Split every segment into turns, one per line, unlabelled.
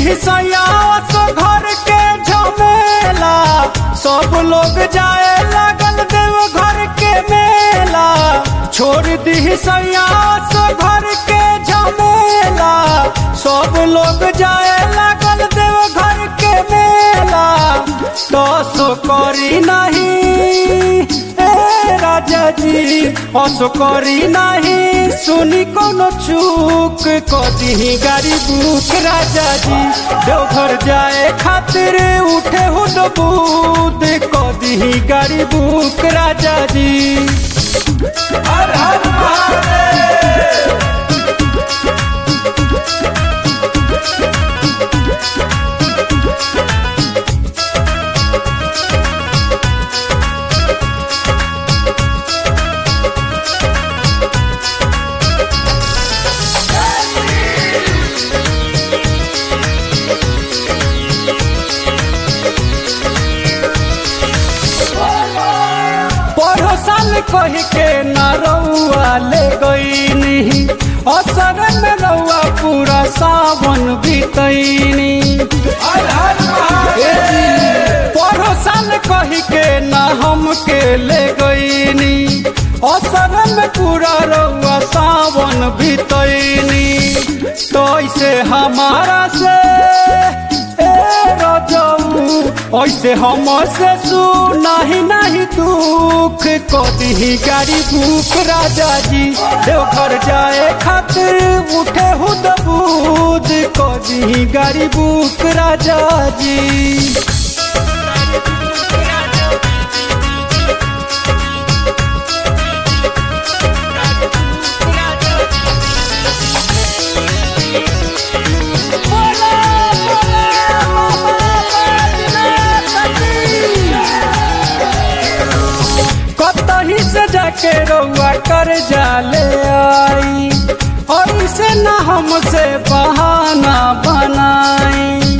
सयास घर के झमेला सब लोग जाए लागल देव घर के मेला छोड़ दी सयास घर के झमेला सब लोग जाए लागल देव घर के मेला दस करी नहीं ए राजा जी अस करी नहीं सुनी कोनो चूक कदी गाड़ी बुक राजा जी देवघर जाए खातिर उठे हो दूध कदी गाड़ी बुक राजा जी हर हर महादेव पढ़ो साल कह के न रउआ ले गईनी असर में रउआ पूरा सावन बीतैनी पढ़ो साल कह के न हमके ले गईनी असर में पूरा रउआ सावन बीतैनी तो ऐसे हमारा से ए रजऊ ऐसे हम से सुनाही नहीं दुख कदी गाड़ी भूख राजा जी देवघर जाए खातिर उठे हो दूध कदी गाड़ी भूख राजा जी कतही से जाके रउआ कर जाले आई और इसे न हमसे बहाना बनाई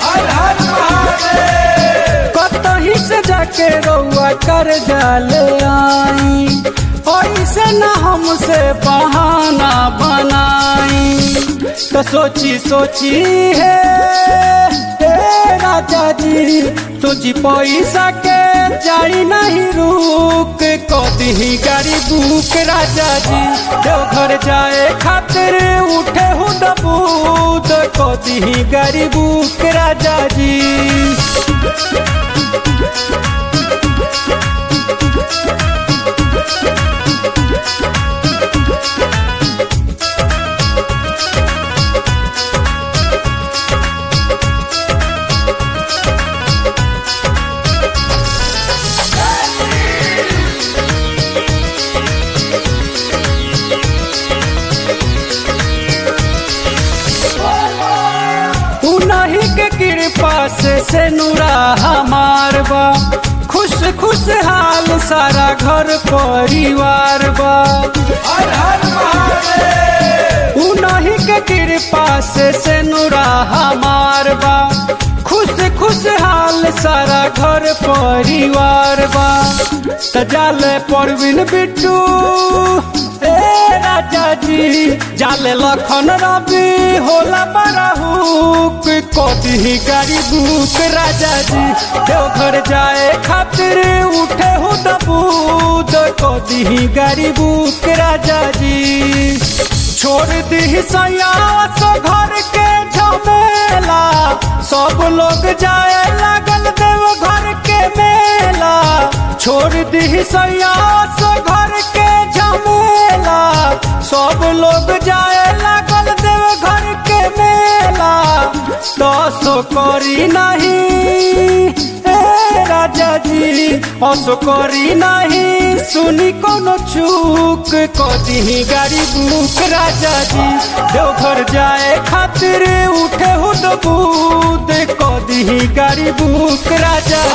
कतही से जाके रउआ कर जाले आई और इसे न हमसे बहाना बनाई तो सोची सोची है हे राजा जी तुझी पैसा के जाई नहीं रुक कदी गाड़ी बुक राजा जी देवघर जाए खातिर उठे हो दबूद कदी गाड़ी बुक राजा जी उन्हीं के कृपा से से नूरा हमार बा खुश खुश हाल सारा घर परिवार बा उन्हीं के कृपा से से नूरा हमार बा खुश खुश हाल सारा घर परिवार बा तजाल परवीन बिट्टू ए राजा जी जाले लखन रवि होला बराहुक कदी गाड़ी बुक राजा जी देवघर जाए खातिर उठे हो दबूद कदी गाड़ी बुक राजा जी छोड़ दी सयास घर के झमेला सब लोग जाए लागल देव घर के मेला छोड़ दी सयास घर के झमेला सब लोग जाए लागल देव घर के मेला दस करी नहीं ए राजा जी अस करी नहीं सुनी कोनो चूक कदी गाड़ी बुक राजा जी देवघर जाए खातिर उठे हो दूध कदी गाड़ी बुक राजा